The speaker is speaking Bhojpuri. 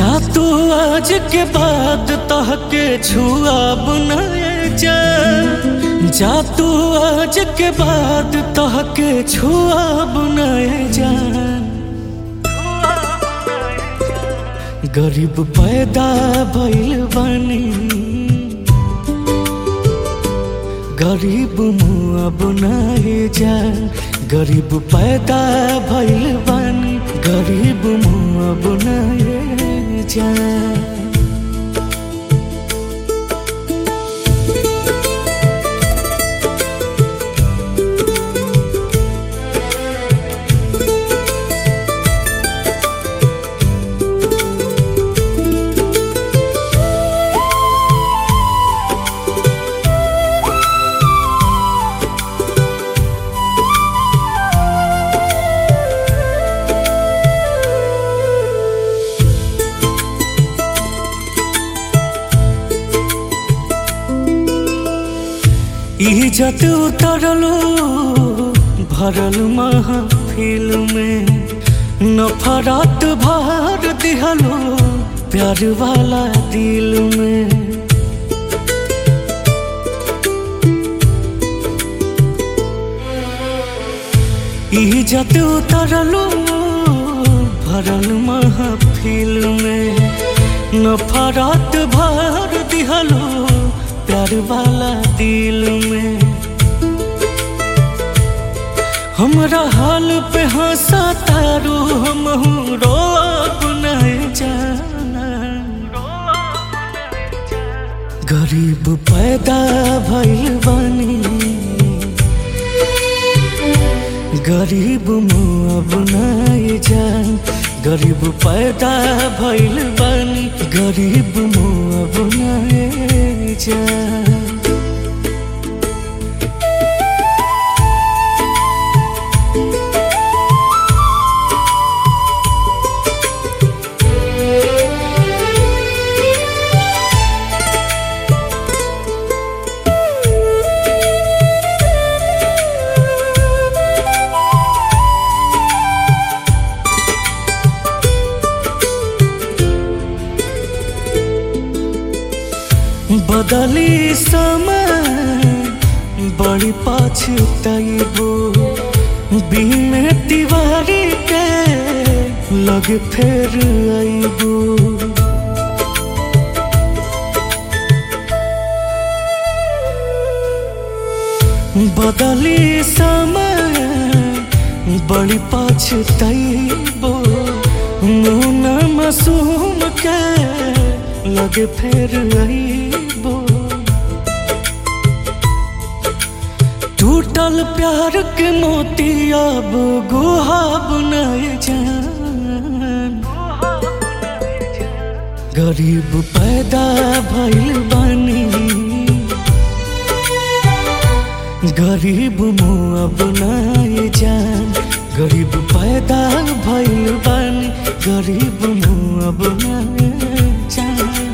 जा तू आज के बाद तहके छुआ बनाए जा जा तू आज के बाद तहके छुआ बनाए जा गरीब पैदा भइल बानी गरीब मुआ बनाए जा गरीब पैदा भइल बानी गरीब मुआ बनाए जा इज्जत उतरलो भरल महफिल में नफरत भर दिहलो प्यार वाला दिल में इज्जत उतरलो भरल महफिल में नफरत भर दिहलो प्यार वाला दिल में हमरा हाल पे हंसा तारू हम रो नहीं जाना गरीब पैदा भइल बानी गरीब मुआ बनाए जान गरीब पैदा भइल बानी गरीब मुआ बनाए जान बदली समय बड़ी पछताइबो बीमे तिवारी के लग फेर आइबो बदली समय बड़ी पछताइबो मुना मासूम के लगे फेर आइबो टूटल प्यार के मोती अब गुहा बनाए जान गरीब पैदा भइल बानी गरीब मुआ बनाए जान गरीब पैदा भइल बानी गरीब मुआ बनाए जान